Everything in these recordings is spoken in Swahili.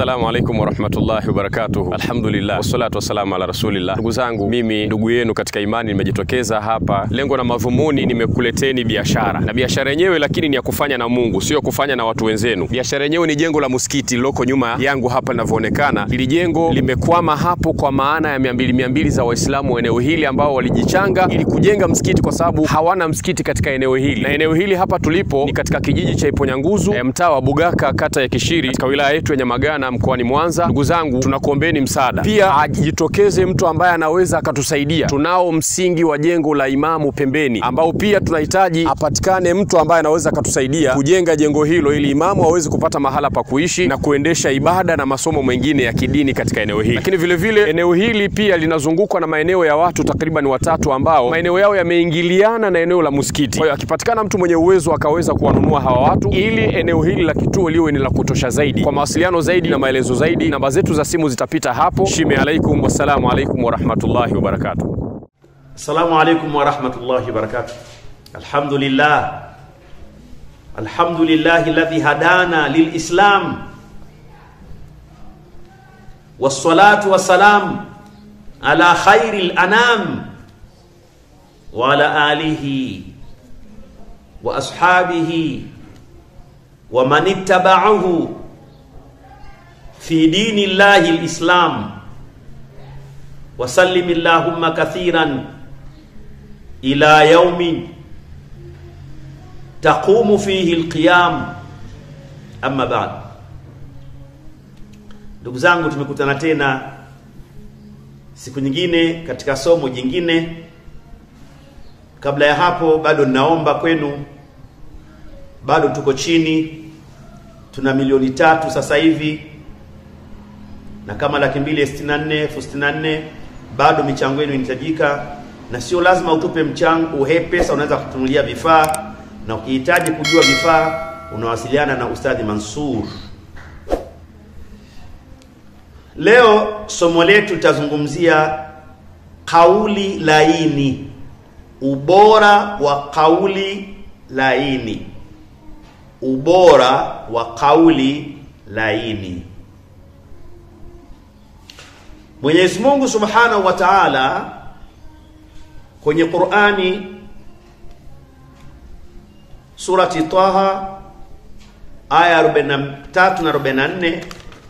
Assalamu alaikum warahmatullahi wabarakatuh. Alhamdulillah wassalatu wassalamu ala rasulillah. Ndugu zangu, mimi ndugu yenu katika imani nimejitokeza hapa, lengo na madhumuni nimekuleteni biashara, na biashara yenyewe lakini ni ya kufanya na Mungu, sio kufanya na watu wenzenu. Biashara yenyewe ni jengo la msikiti liloko nyuma yangu hapa linavyoonekana. Hili jengo limekwama hapo kwa maana ya mia mbili mia mbili za Waislamu wa eneo hili ambao walijichanga ili kujenga msikiti, kwa sababu hawana msikiti katika eneo hili, na eneo hili hapa tulipo ni katika kijiji cha Iponyanguzu, eh, mtaa wa Bugaka, kata ya Kishiri, katika wilaya yetu ya Nyamagana mkoani Mwanza. Ndugu zangu, tunakuombeni msaada, pia ajitokeze mtu ambaye anaweza akatusaidia. Tunao msingi wa jengo la Imamu pembeni, ambao pia tunahitaji apatikane mtu ambaye anaweza akatusaidia kujenga jengo hilo, ili Imamu aweze kupata mahala pa kuishi na kuendesha ibada na masomo mengine ya kidini katika eneo hili. Lakini vile vile eneo hili pia linazungukwa na maeneo ya watu takriban watatu ambao maeneo yao yameingiliana na eneo la msikiti. Kwa hiyo akipatikana mtu mwenye uwezo akaweza kuwanunua hawa watu, ili eneo hili la kituo liwe ni la kutosha zaidi. Kwa mawasiliano zaidi na maelezo zaidi, namba zetu za simu zitapita hapo. Shime alaikum, wassalamu alaikum warahmatullahi wabarakatuh. Assalamu alaikum warahmatullahi wabarakatuh. Alhamdulillah, alhamdulillahi alladhi hadana lilislam wassalatu wassalam ala khairi lanam wa ala alihi wa ashabihi wa man ittaba'ahu fi dini llahi lislam wasallim illahumma kathiran ila yaumin taqumu fihi alqiyam amma ba'd ndugu zangu tumekutana tena siku nyingine katika somo jingine kabla ya hapo bado ninaomba kwenu bado tuko chini tuna milioni tatu sasa hivi na kama laki mbili sitini na nne elfu sitini na nne bado michango yenu inahitajika na sio lazima utupe mchango uhe pesa unaweza kutunulia vifaa na ukihitaji kujua vifaa unawasiliana na ustadhi Mansur leo somo letu litazungumzia kauli laini ubora wa kauli laini ubora wa kauli laini Mwenyezi Mungu Subhanahu wa Ta'ala kwenye Qur'ani surati Taha aya 43 na 44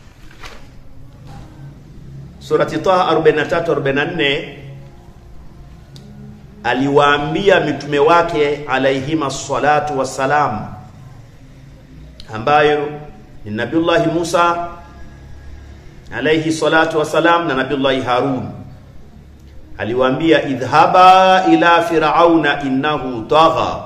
surati Taha 43 44 aliwaambia mitume wake alaihima salatu wassalam ambayo ni Nabiullahi Musa alayhi salatu wassalam na Nabiullahi Harun aliwaambia idhhaba ila firauna innahu tagha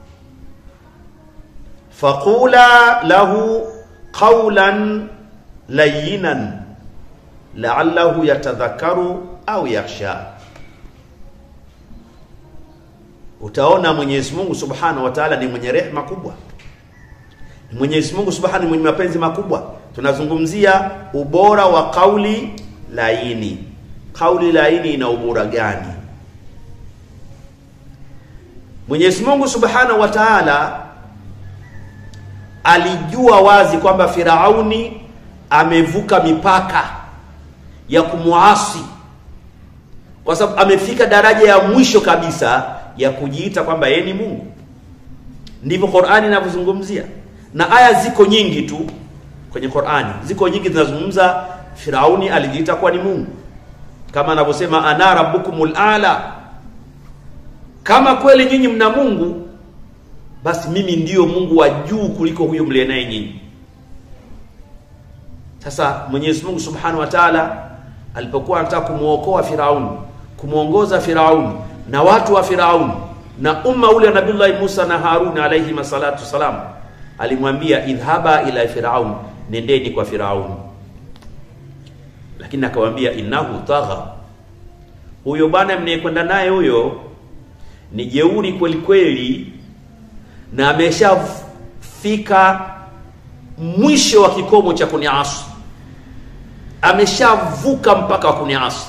faqula lahu qawlan layyinan la'allahu yatadhakkaru au yakhsha utaona Mwenyezi Mungu Subhanahu wa Ta'ala ni mwenye rehema kubwa Mwenyezi Mungu Subhanahu ni mwenye mapenzi makubwa tunazungumzia ubora wa kauli laini kauli laini ina ubora gani Mwenyezi Mungu Subhanahu wa Ta'ala alijua wazi kwamba Firauni amevuka mipaka ya kumuasi kwa sababu amefika daraja ya mwisho kabisa ya kujiita kwamba yeye ni Mungu ndivyo Qur'ani inavyozungumzia na aya ziko nyingi tu kwenye Qur'ani ziko nyingi zinazungumza Firauni alijiita kuwa ni Mungu kama anavyosema ana rabbukumul ala kama kweli nyinyi mna Mungu basi mimi ndiyo Mungu wa juu kuliko huyo mlie naye nyinyi sasa Mwenyezi Mungu Subhanahu wa Ta'ala alipokuwa anataka kumuokoa Firauni kumuongoza Firauni na watu wa Firauni na umma ule wa Nabii Musa na Harun alayhi masalatu salam alimwambia idhhaba ila firaun nendeni kwa firaun lakini akawaambia innahu tagha huyo bwana mnayekwenda naye huyo ni jeuri kweli kweli na ameshafika mwisho wa kikomo cha kuniasi ameshavuka mpaka wa kuniasi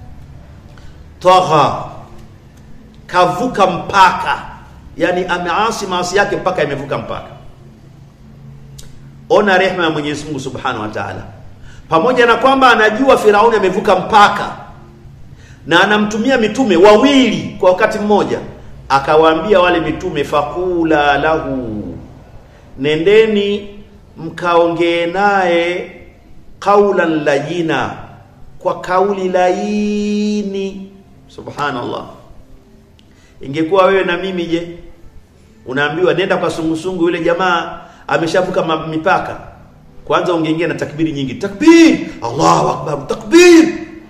tagha kavuka mpaka yani ameasi maasi yake mpaka imevuka mpaka ona rehma ya Mwenyezi Mungu Subhanahu wa Ta'ala pamoja na kwamba anajua Firauni amevuka mpaka na anamtumia mitume wawili kwa wakati mmoja, akawaambia wale mitume, fakula lahu, nendeni mkaongee naye qaulan layina, kwa kauli laini. Subhanallah, ingekuwa wewe na mimi, je, unaambiwa nenda kwa sungusungu, yule jamaa ameshavuka ma- mipaka, kwanza ungeingia na takbiri nyingi, takbir, Allahu akbar, takbir.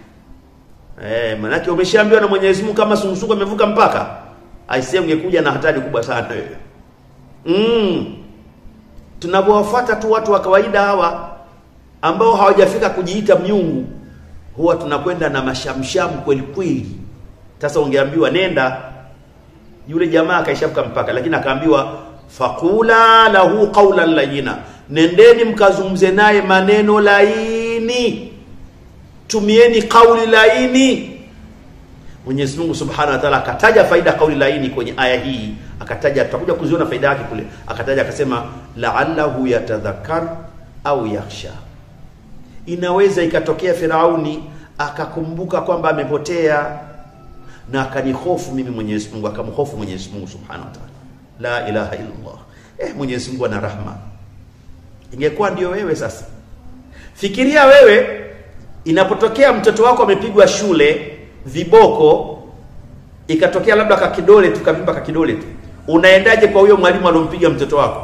Eh, manake umeshaambiwa na Mwenyezi Mungu kama sungusungu amevuka mpaka, aisee, ungekuja na hatari kubwa sana wewe. Mm. Tunapowafuata tu watu wa kawaida hawa ambao hawajafika kujiita miungu, huwa tunakwenda na mashamshamu kweli kweli. Sasa ungeambiwa nenda, yule jamaa akaishavuka mpaka, lakini akaambiwa faqula lahu qawlan layina, nendeni mkazungumze naye maneno laini, tumieni kauli laini. Mwenyezi Mungu Subhanahu wa Ta'ala akataja faida kauli laini kwenye aya hii, akataja, tutakuja kuziona faida yake kule, akataja akasema, la'allahu yatadhakkar au yakhsha. Inaweza ikatokea Firauni akakumbuka kwamba amepotea na akanihofu mimi Mwenyezi Mungu, akamhofu Mwenyezi Mungu Subhanahu wa Ta'ala. La ilaha illa Allah. Eh, Mwenyezi Mungu ana rahma. Ingekuwa ndio wewe sasa, fikiria wewe inapotokea mtoto wako amepigwa shule viboko, ikatokea labda kakidole tu kavimba kakidole tu, unaendaje kwa huyo mwalimu alompiga mtoto wako?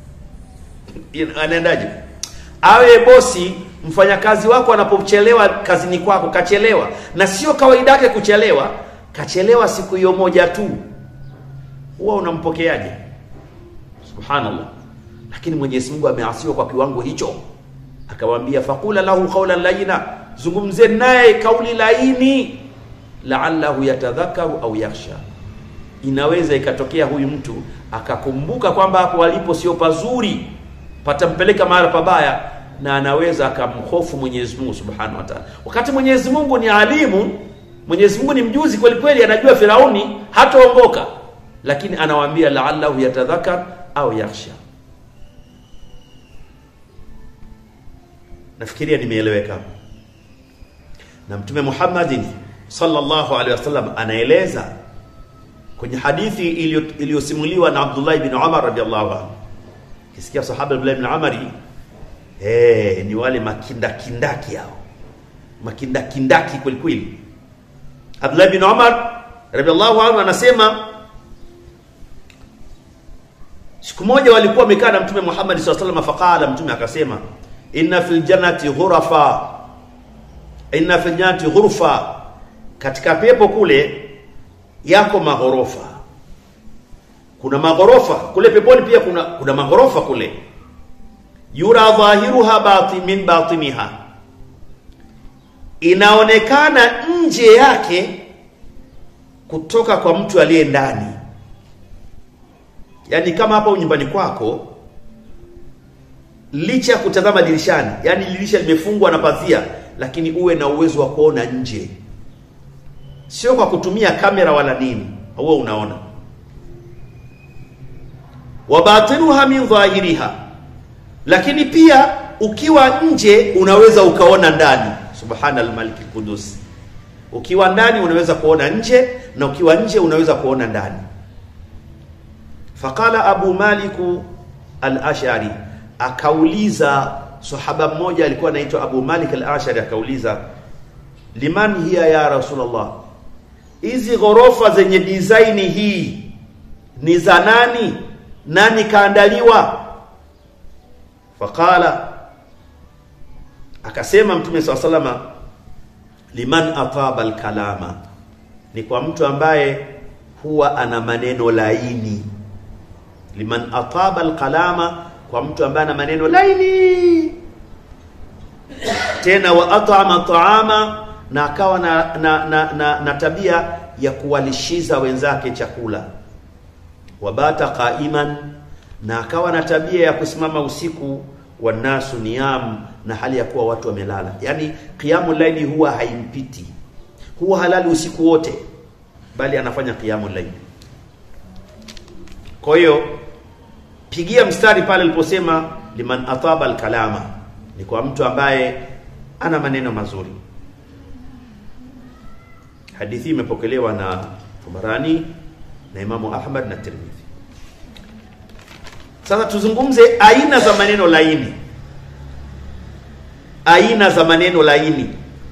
Anaendaje? Awe bosi, mfanyakazi wako anapochelewa kazini kwako, kachelewa, na sio kawaida yake kuchelewa, kachelewa siku hiyo moja tu, huwa unampokeaje? Subhanallah. Lakini Mwenyezi Mungu ameasiwa kwa kiwango hicho, akamwambia faqula lahu qawlan layina, zungumze naye kauli laini, la'allahu yatadhakaru au yakhsha. Inaweza ikatokea huyu mtu akakumbuka kwamba hapo alipo sio pazuri, patampeleka mahala pabaya, na anaweza akamhofu Mwenyezi Mungu Subhanahu wa Ta'ala. Wakati Mwenyezi Mungu ni alimu, Mwenyezi Mungu ni mjuzi kweli kweli, anajua Firauni hataongoka, lakini anawaambia la'allahu yatadhakar au yakhsha. Nafikiria nimeeleweka. Na Mtume Muhammadin sallallahu alaihi wasallam anaeleza kwenye hadithi iliyo- iliyosimuliwa na Abdullah ibn Umar radhiallahu anhu. Kisikia sahaba Abdullah ibn Umar eh, ni wale makindakindaki hao, makindakindaki kweli kweli. Abdullah ibn Umar radhiallahu anhu anasema siku moja walikuwa wamekaa na Mtume Muhammad sallallahu alaihi wasallam, faqala, Mtume akasema inna fil jannati ghurafa, inna fil jannati ghurfa, katika pepo kule yako maghorofa. Kuna maghorofa kule peponi, pia kuna kuna maghorofa kule. Yura dhahiruha batin min batiniha, inaonekana nje yake kutoka kwa mtu aliye ndani. Yaani kama hapo nyumbani kwako licha ya kutazama dirishani, yani dirisha limefungwa na pazia, lakini uwe na uwezo wa kuona nje, sio kwa kutumia kamera wala nini, huo unaona. wa batinuha min dhahiriha, lakini pia ukiwa nje unaweza ukaona ndani. Subhanal malik qudus, ukiwa ndani unaweza kuona nje na ukiwa nje unaweza kuona ndani. Faqala Abu Maliku al-Ash'ari akauliza sahaba mmoja alikuwa anaitwa Abu Malik al-Ashari akauliza, liman hiya ya Rasulullah, hizi ghorofa zenye design hii ni za nani? Nani kaandaliwa? Faqala, akasema Mtume swalla salama, liman ataba al-kalama, ni kwa mtu ambaye huwa ana maneno laini. Liman ataba al-kalama kwa mtu ambaye ana maneno laini tena, wa at'ama ta'ama, na akawa na, na, na, na, na tabia ya kuwalishiza wenzake chakula. Wabata qaiman, na akawa na tabia ya kusimama usiku. Wanasu niyam, na hali ya kuwa watu wamelala. Yani qiyamu laili huwa haimpiti, huwa halali usiku wote, bali anafanya qiyamu laili. Kwa hiyo pigia mstari pale aliposema liman ataba alkalama, ni kwa mtu ambaye ana maneno mazuri. Hadithi imepokelewa na Tabarani na Imamu Ahmad na Tirmidhi. Sasa tuzungumze aina za maneno laini, aina za maneno laini.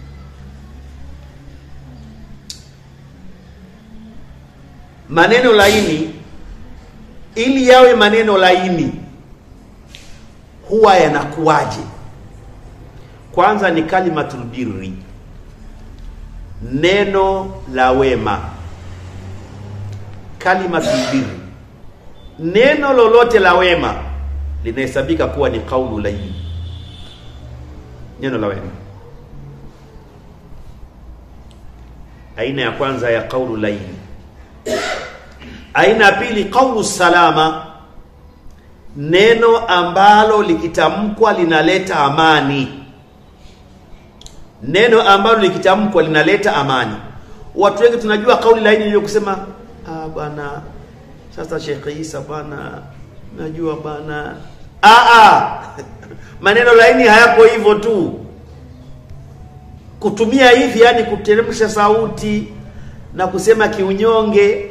Maneno laini, ili yawe maneno laini, huwa yanakuwaje? Kwanza ni kalimatul birri, neno la wema. Kalimatul birri, neno lolote la wema linahesabika kuwa ni kaulu laini, neno la wema. Aina ya kwanza ya kaulu laini. Aina ya pili, kaulu salama, neno ambalo likitamkwa linaleta amani neno ambalo likitamkwa linaleta amani. Watu wengi tunajua kauli laini ile kusema ah, bwana sasa Sheikh Isa bwana, najua bwana ah, ah. maneno laini hayapo hivyo tu, kutumia hivi, yani kuteremsha sauti na kusema kiunyonge,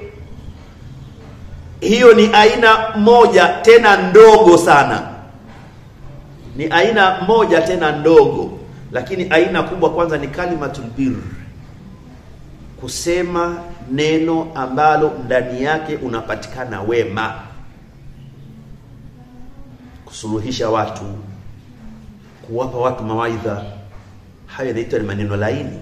hiyo ni aina moja tena ndogo sana, ni aina moja tena ndogo lakini aina kubwa kwanza ni kalimatul bir, kusema neno ambalo ndani yake unapatikana wema, kusuluhisha watu, kuwapa watu mawaidha. Hayo yanaitwa ni maneno laini.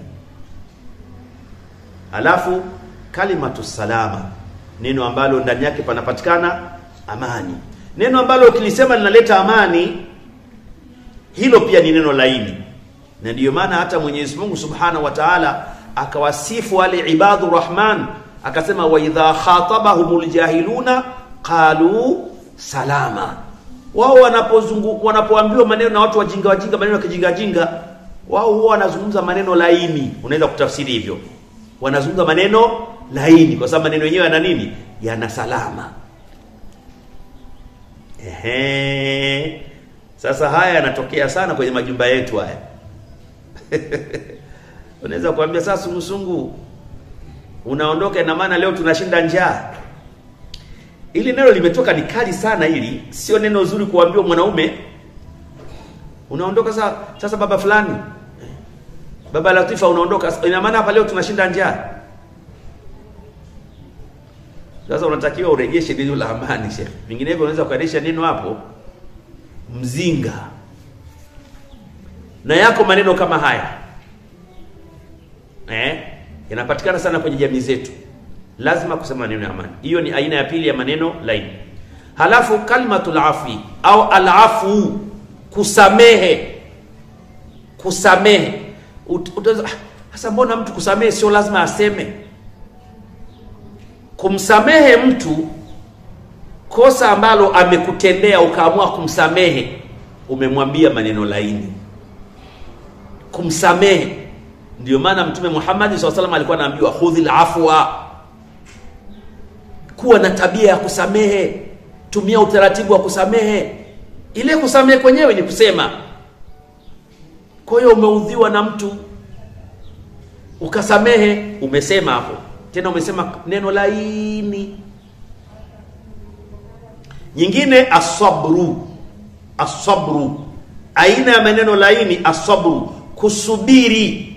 Alafu kalimatu salama, neno ambalo ndani yake panapatikana amani, neno ambalo ukilisema linaleta amani, hilo pia ni neno laini na ndiyo maana hata Mwenyezi Mungu Subhanahu wa Ta'ala akawasifu wale ibadu rahman akasema, wa idha khatabahumul jahiluna qalu salama. Wao wanapozungu wanapoambiwa maneno na watu wajinga wajinga, maneno ya kijinga jinga, wao huwa wanazungumza maneno laini. Unaweza kutafsiri hivyo, wanazungumza maneno laini kwa sababu maneno yenyewe yana nini? Yana salama. Ehe, sasa haya yanatokea sana kwenye majumba yetu haya unaweza kuambia sasa, sungusungu unaondoka, ina maana leo tunashinda njaa. Ili neno limetoka ni kali sana, hili sio neno zuri kuambiwa mwanaume. Unaondoka sasa, sasa baba fulani, baba Latifa, unaondoka, ina maana hapa leo tunashinda njaa. Sasa unatakiwa urejeshe neno la amani, Sheikh, vinginevyo unaweza kuanisha neno hapo mzinga na yako maneno kama haya eh, yanapatikana sana kwenye jamii zetu. Lazima kusema maneno ya amani. Hiyo ni aina ya pili ya maneno laini. Halafu kalimatul afi au alafu, kusamehe. Kusamehe sasa, mbona mtu kusamehe sio lazima aseme? Kumsamehe mtu kosa ambalo amekutendea ukaamua kumsamehe, umemwambia maneno laini kumsamehe. Ndio maana Mtume Muhammad SAW salam alikuwa anaambiwa khudhil afwa, kuwa na tabia ya kusamehe, tumia utaratibu wa kusamehe. Ile kusamehe kwenyewe ni kusema. Kwa hiyo umeudhiwa na mtu ukasamehe, umesema hapo tena, umesema neno laini. Nyingine asabru, asabru, aina ya maneno laini, asabru kusubiri.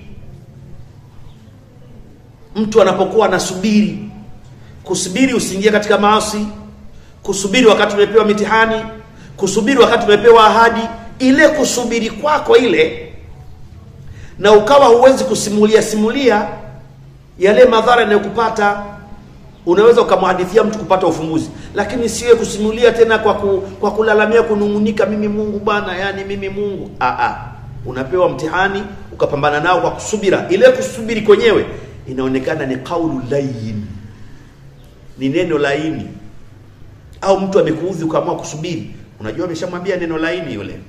Mtu anapokuwa anasubiri, kusubiri usiingie katika maasi, kusubiri wakati umepewa mitihani, kusubiri wakati umepewa ahadi. Ile kusubiri kwako ile, na ukawa huwezi kusimulia simulia yale madhara yanayokupata. Unaweza ukamhadithia mtu kupata ufumbuzi, lakini siwe kusimulia tena kwa, ku, kwa kulalamia, kunung'unika, mimi Mungu bwana, yani mimi Mungu. Aa, unapewa mtihani ukapambana nao kwa kusubira. Ile kusubiri kwenyewe inaonekana ni kaulu layin, ni neno laini. Au mtu amekuudhi ukaamua kusubiri, unajua ameshamwambia neno laini yule,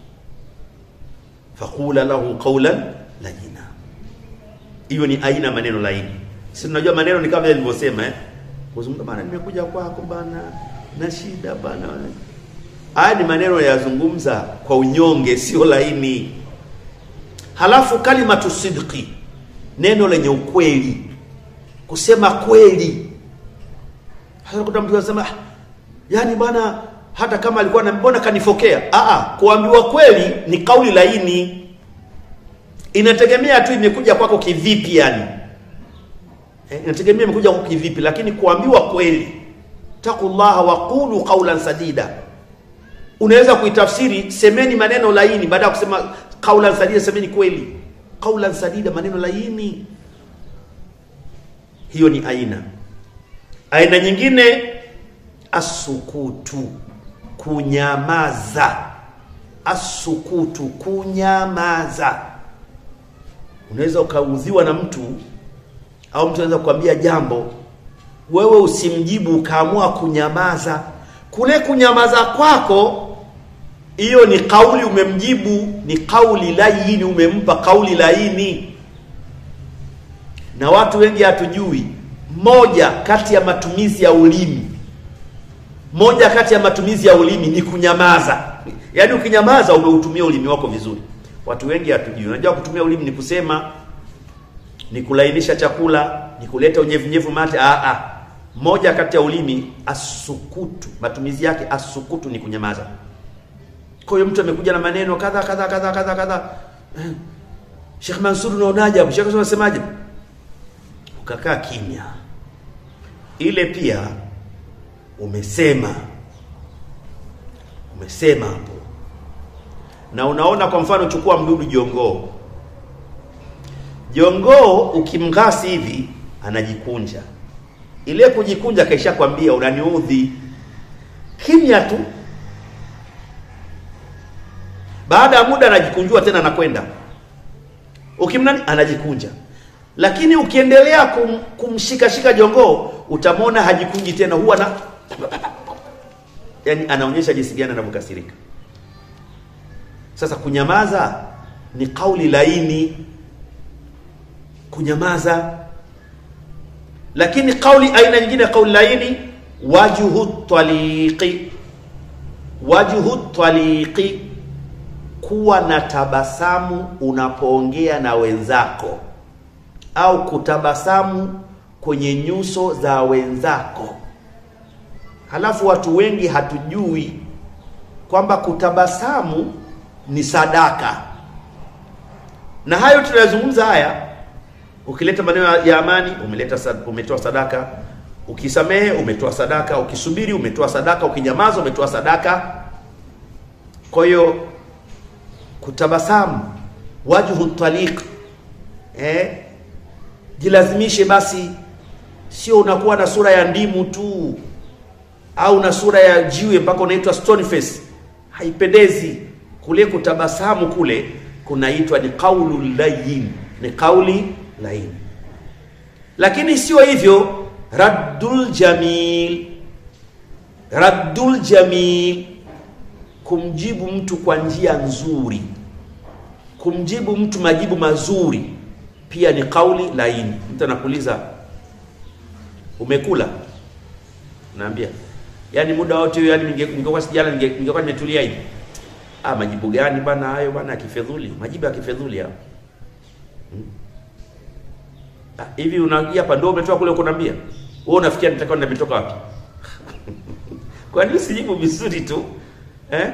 faqula lahu qawlan layina. Hiyo ni aina maneno laini. Si tunajua maneno ni kama vile nilivyosema eh, kuzungumza bana, nimekuja kwako bana na shida bana. Haya ni maneno yazungumza kwa unyonge, sio laini. halafu kalimatu sidqi neno lenye ukweli kusema kweli hasa kuta mtu anasema "Ah, yani bwana hata kama alikuwa na mbona kanifokea Aa, kuambiwa kweli ni kauli laini inategemea tu imekuja kwako kivipi yani Eh, inategemea imekuja kwako kivipi lakini kuambiwa kweli taqullaha wa qulu qawlan sadida unaweza kuitafsiri semeni maneno laini baada ya kusema qawlan sadida semeni kweli qawlan sadida maneno laini hiyo ni aina aina nyingine asukutu kunyamaza asukutu kunyamaza unaweza ukaudhiwa na mtu au mtu anaweza kukwambia jambo wewe usimjibu ukaamua kunyamaza kule kunyamaza kwako hiyo ni kauli umemjibu ni kauli laini umempa kauli laini na watu wengi hatujui moja kati ya matumizi ya ulimi moja kati ya matumizi ya ulimi ni kunyamaza yaani ukinyamaza umeutumia ulimi wako vizuri watu wengi hatujui unajua kutumia ulimi ni kusema ni kulainisha chakula ni kuleta unyevunyevu mate ah, ah. moja kati ya ulimi asukutu matumizi yake asukutu ni kunyamaza kwa hiyo mtu amekuja na maneno kadha kadha kadha kadha kadha Eh, Sheikh Mansur unaonaje hapo Sheikh unasemaje ukakaa kimya ile pia umesema umesema hapo na unaona kwa mfano chukua mdudu jongoo jongoo ukimghasi hivi anajikunja ile kujikunja kaisha kwambia unaniudhi kimya tu baada ya muda anajikunjua tena anakwenda ukimnani anajikunja lakini ukiendelea kum, kumshikashika jongoo utamwona hajikunji tena huwa na yani anaonyesha jinsi gani anavyokasirika sasa kunyamaza ni kauli laini kunyamaza lakini kauli aina nyingine ya kauli laini wajhu taliqi wajhu taliqi kuwa na tabasamu unapoongea na wenzako au kutabasamu kwenye nyuso za wenzako halafu watu wengi hatujui kwamba kutabasamu ni sadaka na hayo tunayozungumza haya ukileta maneno ya amani umeleta sad- umetoa sadaka ukisamehe umetoa sadaka ukisubiri umetoa sadaka ukinyamaza umetoa sadaka kwa hiyo kutabasamu wajhu taliq eh jilazimishe basi sio unakuwa na sura ya ndimu tu au na sura ya jiwe mpaka unaitwa stone face haipendezi kule kutabasamu kule kunaitwa ni qaulu layin ni kauli laini lakini sio hivyo raddul jamil raddul jamil kumjibu mtu kwa njia nzuri kumjibu mtu majibu mazuri pia ni kauli laini mtu anakuuliza umekula naambia yaani muda wote huyo yani ninge- ningekuwa sijala ninge- ningekuwa nimetulia hivi ah majibu gani bana hayo bana ya kifedhuli majibu ya kifedhuli hayo Hmm. Ah, hivi unaingia hapa ndio umetoka kule uko naambia wewe unafikia nitakuwa nimetoka wapi kwa nini usijibu vizuri tu eh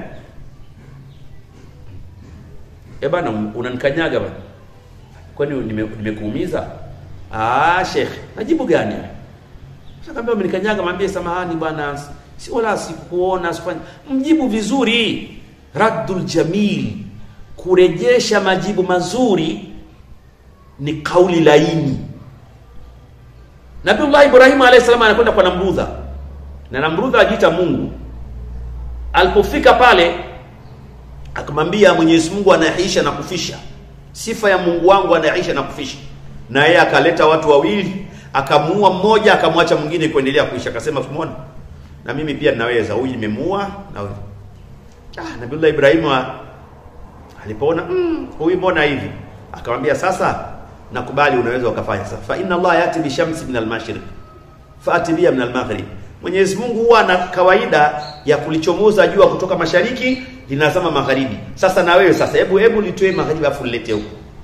eh bana unanikanyaga bana kwani nime- nimekuumiza ah sheikh najibu gani sasa kama umenikanyaga mwambie samahani bwana si wala sikuona sifanye mjibu vizuri raddul jamil kurejesha majibu mazuri ni kauli laini Nabiullah Ibrahim alayhi salam anakwenda kwa Namrudha na Namrudha ajiita Mungu alipofika pale akamwambia Mwenyezi Mungu anaisha na kufisha sifa ya Mungu wangu anaisha na kufisha na yeye akaleta watu wawili akamuua mmoja akamwacha mwingine kuendelea kuisha akasema tumeona na mimi pia ninaweza huyu nimemuua na huyu ah Nabiullah Ibrahim wa- alipoona mm, huyu mbona hivi akamwambia sasa nakubali unaweza ukafanya sasa fa inna Allah yati bi shamsi min al-mashriq faati biha min al-maghrib Mwenyezi Mungu huwa na kawaida ya kulichomoza jua kutoka mashariki linazama magharibi sasa na wewe sasa hebu hebu litoe magharibi afu lilete huko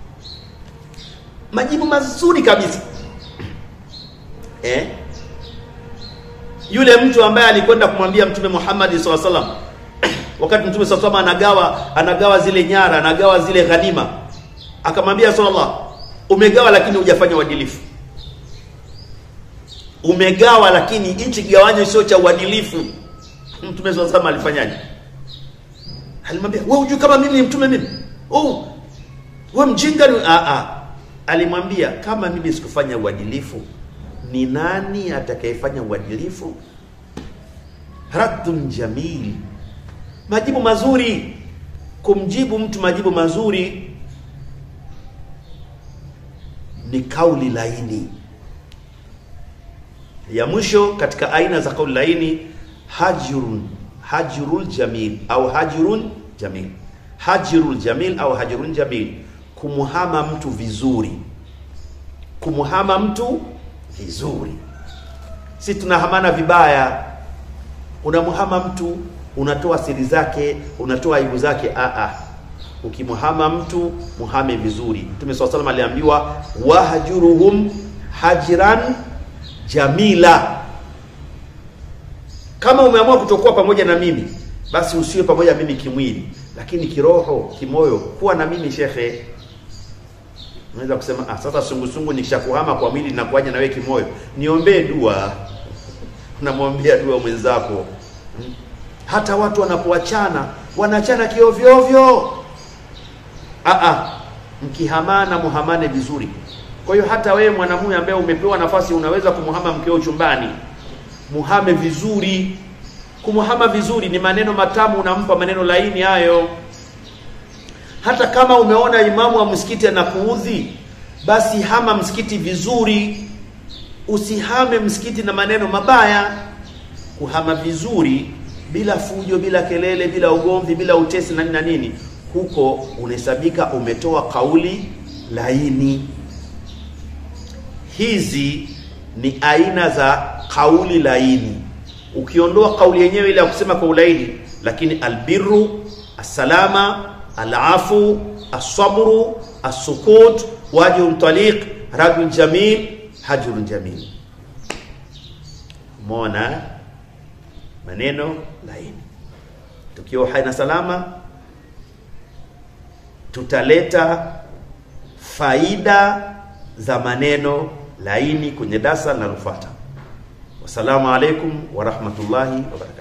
majibu mazuri kabisa eh? yule mtu ambaye alikwenda kumwambia mtume Muhammad SAW salam wakati mtume SAW salam anagawa anagawa zile nyara anagawa zile ghanima akamwambia sallallahu umegawa lakini hujafanya uadilifu umegawa lakini hichi kigawanyo sio cha uadilifu mtume SAW salam alifanyaje alimwambia wewe hujui kama mimi ni mtume mimi oh wewe mjinga ni a a alimwambia kama mimi sikufanya uadilifu ni nani atakayefanya uadilifu raddun jamil majibu mazuri kumjibu mtu majibu mazuri ni kauli laini ya mwisho katika aina za kauli laini hajrun hajrul jamil au hajrun jamil hajrul jamil au hajrun jamil kumuhama mtu vizuri kumuhama mtu vizuri si tunahamana vibaya unamuhama mtu unatoa siri zake unatoa aibu zake a a ukimuhama mtu muhame vizuri mtume saa salam aliambiwa wahjuruhum hajran jamila kama umeamua kutokuwa pamoja na mimi basi usiwe pamoja na mimi kimwili lakini kiroho kimoyo kuwa na mimi shekhe unaweza kusema ah, sasa sungusungu nikishakuhama kwa mwili nakuaja na wewe kimoyo niombee dua unamwombea dua mwenzako Hmm. hata watu wanapoachana wanaachana kiovyoovyo ah, ah. mkihamana muhamane vizuri kwa hiyo hata wewe mwanamume ambaye umepewa nafasi unaweza kumuhama mkeo chumbani muhame vizuri kumuhama vizuri ni maneno matamu unampa maneno laini hayo hata kama umeona imamu wa msikiti anakuudhi basi hama msikiti vizuri usihame msikiti na maneno mabaya kuhama vizuri bila fujo bila kelele bila ugomvi bila utesi na nini na nini huko unahesabika umetoa kauli laini hizi ni aina za kauli laini ukiondoa kauli yenyewe ile ya kusema kwa ulaini lakini albiru assalama alafu asabru assukut wajhun taliq radun jamil hajrun jamil umeona maneno laini tukiwa hai na salama tutaleta faida za maneno laini kwenye darasa linalofuata wassalamu alaikum warahmatullahi wabarakatuh